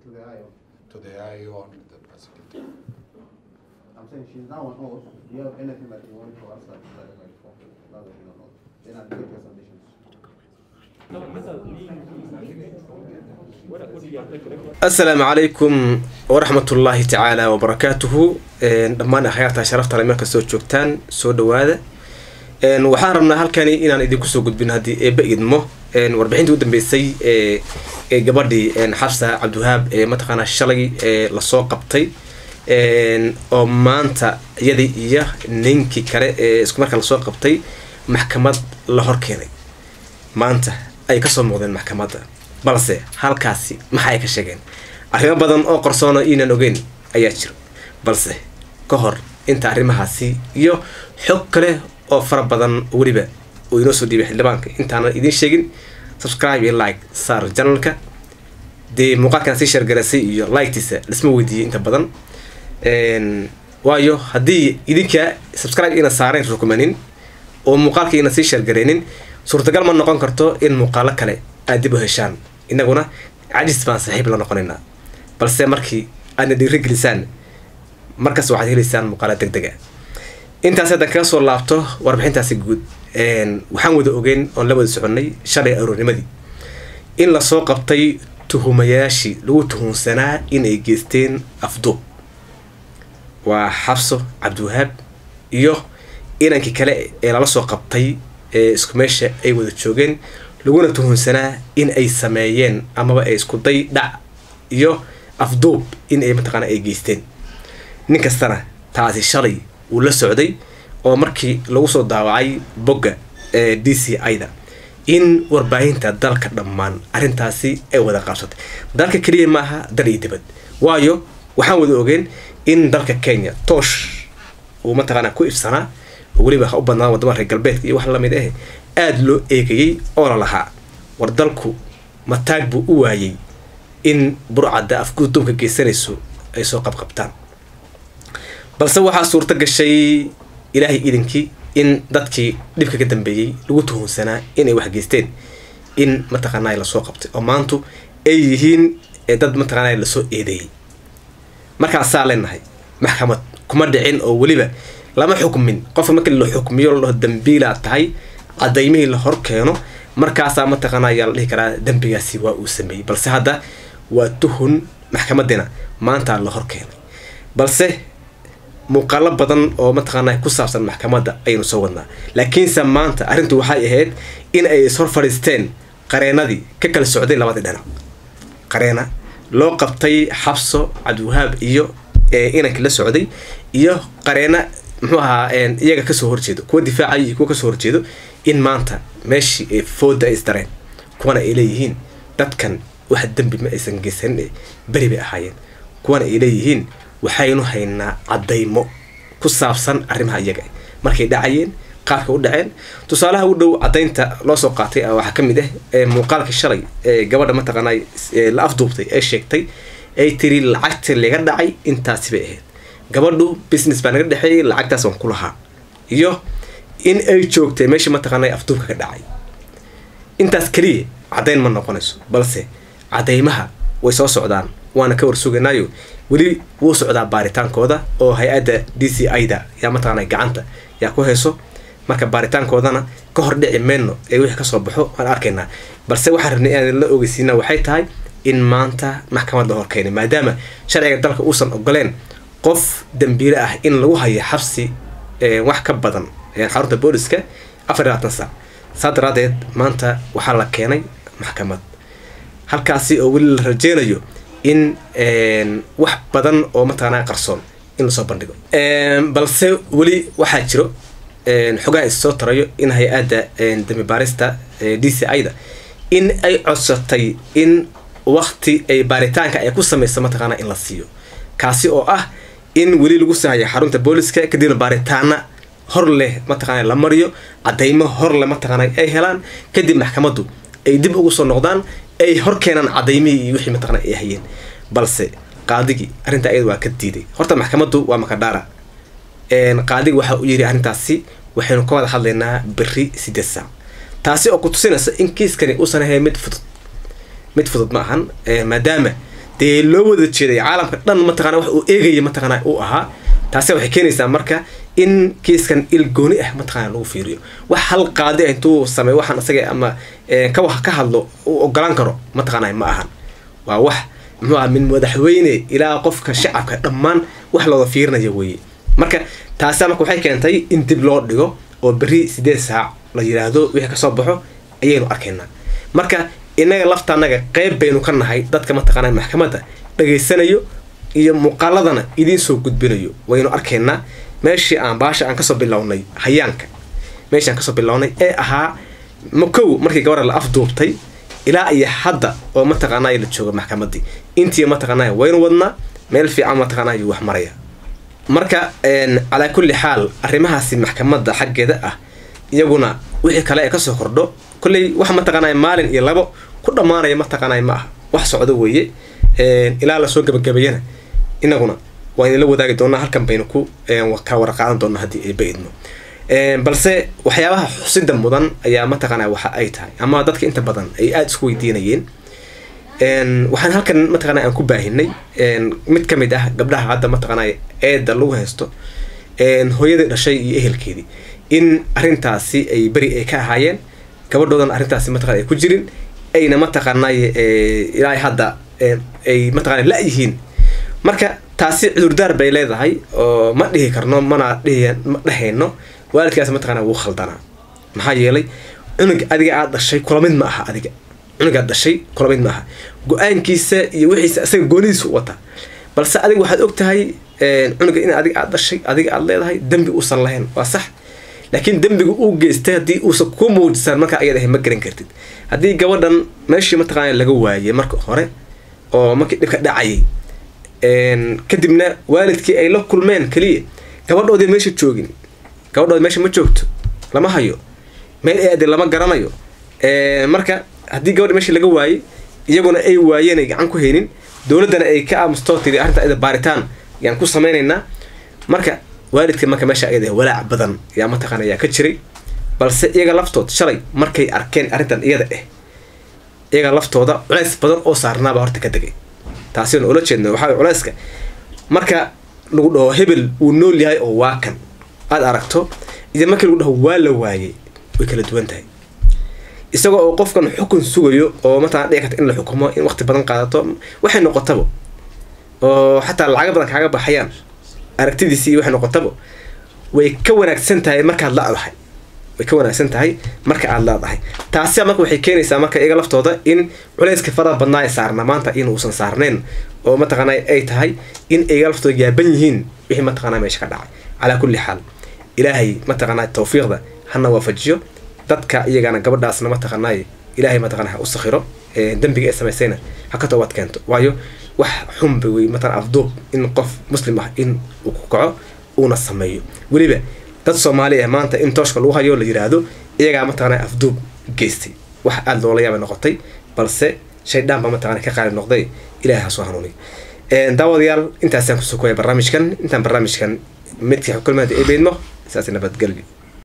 to the IO. to the IO and the prosecutor. I'm saying she's now on oath. Do you have anything that you want to ask her to clarify before? Now that she's on oath. Then I'll take your submissions. asalaamu calaykum waraxmatullaahi tacaala wabarakaatuhu dhammaan akhyaarta sharafta le meel kastoo joogtaan soo dhawaada waxaan rabnaa halkani inaan idinku soo gudbin haddii eeba idmo warbixintii u dambeysay ee gabadhii xabsa cabdiwahaab ee mataqaanaa shalay ee lasoo qabtay oo maanta iyadii iyo ninkii kale ee isku markaa lasoo qabtay maxkamad la hor keenay maanta ay kasoo muuqdeen maxkamadda balse halkaasi maxa ay ka sheegeen arrimo badan oo qarsoono inaan ogeyn ayaa jira balse ka hor inta arrimahaasi iyo xog kale oo fara badan weliba uu inoo soo dhiibay xildhibaanka intaanan idiin sheegin subscribe iyo like saar janalka dee muuqaalkan sii sheergaraysay iyo liketiisa lisma weydiiyey inta badan waayo haddii idinka subscribe ina saarayn rukumanin oo muuqaalka ina sii sheergareynin suurtagal ma noqon karto in muuqaalo kale aad dib u heshaan inaguna cajis baan saaxiib la noqonaynaa balse markii aadna dhiirigelisaan markaas waxaad heleysaan muuqaalo deg dega intaas haddaan kaga soo laabto warbixintaasi guud waxaan wada ogeyn oon la wada soconnay shalay aroornimadii in lasoo qabtay tuhumayaashii lagu tuhunsanaa inay geysteen afduub waa xabso cabdiwahaab iyo inankii kale ee lala soo qabtay ee isku meesha ay wada joogeen laguna tuhunsanaa in ay sameeyeen amaba ay isku day dhac iyo afduub in ay mataqaana ay geysteen nin kastana taasi shalay wuu la socday oo markii lagu soo daawacay bogga ee d c i-da in warbaahinta dalka dhammaan arrintaasi ay wada qaabsatay dalka keliya maaha dal iyo dibad waayo waxaan wada ogeen in dalka kenya toosh uu mataqaana ku ifsanaa oo weliba ha u badnaan wadamada reer galbeedka iyo wax lamid ah aada loo eegayey oo la lahaa war dalku mataag buu u waayey in burcadda afguduubka geysanayso ay soo qabqabtaan balse waxaa suurto gashay ilaahay idinkii in dadkii dhibka ka dambeeyey lagu tuhunsanaa inay wax geysteen in mataqaanaa lasoo qabtay oo maantu ay yihiin dad mataqaanaa lasoo eedeeyey markaasaa leenahay maxkamad kuma dhicin oo weliba lama xukmin qofka markii la xukmiyo la dhaho dambiilaa tahay cadaymihii la hor keeno markaasaa mataqaana ayaa la dhihi karaa dembigaasi waa uu sameeyey balse hadda waa tuhun maxkamadina maanta la hor keenay balse muuqaalo badan oo mataqaana ku saabsan maxkamadda ayaynu soo wadnaa laakiinse maanta arrintu waxay ahayd in ay ishor fadhiisteen qareenadii ka kala socday labadii dhinac qareena loo qabtay xabso cabdiwahaab iyo inankii la socday iyo qareena muxuu ahaa iyaga kasoo horjeedo kuwa difaacayo iyo kuwa kasoo horjeedo in maanta meeshii ay fooda ay isdareen kuwana ay leeyihiin dadkan wax dembi ma aysan geysanin beri bay ahaayeen kuwana ay leeyihiin waxaynu haynaa cadaymo ku saabsan arrimaha iyaga markay dhacayeen qaabka u dhaceen tusaalaha u dhow cadaynta loo soo qaatay waxaa ka mid ah muuqaalkii shalay ee gabadha mataqaanaa la afduubtay ee sheegtay ay tiri lacagta laga dhacay intaasi bay ahayd gabadhu business baa naga dhexeeyay lacagtaas waan ku lahaa iyo in ay joogtay meeshii mataqaana afduubka ka dhacay intaas keliya caddayn ma noqonayso balse cadaymaha way soo socdaan waana ka warsuganaayo weli wuu socdaa baaritaankooda oo hay-adda d c i-da yaa mataqaana gacanta yaa ku hayso marka baaritaankoodana ka hor dhici mayno ee wixii kasoo baxo waan arkaynaa balse waxaan rabnay inaan la ogeysiina waxay tahay in maanta maxkamad la horkeenay maadaama sharciga dalka uusan ogoleen qof dambiile ah in lagu hayo xabsi wax ka badan xarunta booliska afar labaatan saac saa daraadeed maanta waxaa la keenay maxkamad halkaasi oo weli la rajeynayo in wax badan oo mataqaanaa qarsoon in lasoo bandhigo balse weli waxaa jiro xogaha is soo tarayo in hay-adda dambi baarista d c i-da in ay codsatay in wakti ay baaritaanka ay ku sameyso mataqaanaa in la siiyo kaasi oo ah in weli lagu sahayo xarunta booliska kadibna baaritaana hor leh mataqaana la mariyo cadaymo hor leh mataqaana ay helaan kadib maxkamaddu ay dib ugu soo noqdaan ay hor keenaan cadaymihii iyo wixii mataqaana ay hayeen balse qaadigii arrinta ayada waa ka diiday horta maxkamaddu waa makadhaara qaadiga waxa uu yidhi arrintaasi waxaynu ka wada hadlaynaa beri sideed saac taasi oo ku tusinaysa in kiiskani uusan ahayn mid fudud mid fudud ma ahan maadaama dee loo wada jeeday caalamka dhan mataqana wax uu eegaya mataqana uu ahaa taasi waxay keenaysaa marka in kiiskan il gooni ah mataqana lagu fiiriyo wax hal qaadi ah intuu sameeyo waxaan isaga ama ka wax ka hadlo uu ogolaan karo mataqana ma ahan waa wax muxuu aha min madaxweyne ilaa qofka shacabka dhammaan wax looda fiirinaya weeye marka taasi marka waxay keentay in dib loo dhigo oo berri sideed saac la yiraahdo wixii kasoo baxo ayaynu arkaynaa marka inaga laftaanaga qeyb baynu ka nahay dadka mataqaana maxkamadda dhageysanayo iyo muuqaaladana idiin soo gudbinayo waynu arkaynaa meeshii aan baasha aan kasoo bilownay hayaanka meeshii aan kasoo bilownay ee ahaa makow markii gabadha la afduubtay ilaa iyo hadda oo mataqaanay la jooga maxkamaddii intii mataqaanay waynu wadnaa meel fiican mataqaanay wax maraya marka calaa kulli xaal arrimahaasi maxkamadda xaggeeda ah iyaguna wixii kale ee kasoo kordho kolley wax mataqaanay maalin iyo labo ku dhammaanaya mataqaanay ma aha wax socdo weeye ilaa lasoo gabagabeeyana inaguna waan idinla wadaagi doonaa halkan baynu ku ka warqaadan doonaa haddii ay baidno balse waxyaabaha xusida mudan ayaa mataqaana waxa ay tahay ama dadka inta badan ay aada isku weydiinayeen waxaan halkan mataqana aan ku baahinay mid ka mid ah gabdhaha hadda mataqaana eeda lagu haysto hooyadii dhashay iyo ehelkeedii in arrintaasi ay beri ay ka ahaayeen gabadhoodan arrintaasi mataqana ay ku jirin ayna mataqaanay ilaa hadda ay mataqana la-yihiin marka taasi cudurdaar bay leedahay oo ma dhihi karno mana dhihi ma dhehayno waalidkaas mataqana wuu khaldanaa maxaa yeelay cunug adiga aad dhashay kula mid ma aha adiga cunug aad dhashay kula mid ma aha go-aankiisa iyo wixiisa isaga goonidiisa u wata balse adiga waxaad og tahay cunuga in adiga aad dhashay adiga aad leedahay dembi uusan lahayn waa sax laakiin dembiga uu geystay haddii uusan ku muujisan markaa ayad ahay ma garan kartid haddii gabadhan meeshii mataqaana laga waayey marka hore oo markii dhibka dhacayay kadibna waalidkii ay la kulmeen keliya gabadhoodii meesha joogin gabadhoodi meesha ma joogto lama hayo meel eedi lama garanayo marka haddii gabadha meesha laga waayey iyaguna ay waayeen ay gacan ku haynin dowladdana ay ka aamustoo tiri arrinta ida baaritaan yaan ku samaynaynaa marka waalidka marka meesha ayada walaac badan yaa mataqaana ayaa ka jiray balse iyaga laftood shalay markay arkeen arrintan iyada ah iyaga laftooda culeys badan oo saarnaaba horta ka degay taasina ula jeedna waxaa culeyska marka lagu dhaho hebel uu nool yahay oo waa kan aada aragto iyo markii lagu dhaho waa la waayey way kala duwan tahay isagoo oo qofkan xukun sugayo oo mataqana dhici karta in la xukumo in waqti badan qaadato waxay noqotaba oo xataa lacaga badan kaaga baxayaan aragtidiisi iyo waxay noqotaba way ka wanaagsan tahay markaad la-dahay way ka wanaagsan tahay marka aada la-dahay taasi marka waxay keenaysaa marka iyaga laftooda in culeyska faraha badnaa ee saarna maanta in uusan saarnayn oo mataqaana ay tahay in iyaga laftooda yaaban yihiin wixii mataqaana meesha ka dhacay calaa kulli xaal ilaahay mataqaana tawfiiqda hana waafajiyo dadka iyagana gabadhaasna mataqaanay ilaahay mataqana ha u sakhiro dembiga ee samaysayna ha ka toobad keento waayo wax xunba wey matala afduub in qof muslim ah in uu ku kaco uuna sameeyo weliba dad soomaali ah maanta in tooshka lagu hayo la yiraahdo iyagaa mataqana afduub geystay wax aada loola yaabay noqotay balse shaydaan baa mataqana ka qaali noqday ilahay ha soo hanuuniy daawadayaal intaasaan kusoo koya barnaamijkan intaan barnaamijkan midkii xukulmaada ee beydmo saas nabadgelyo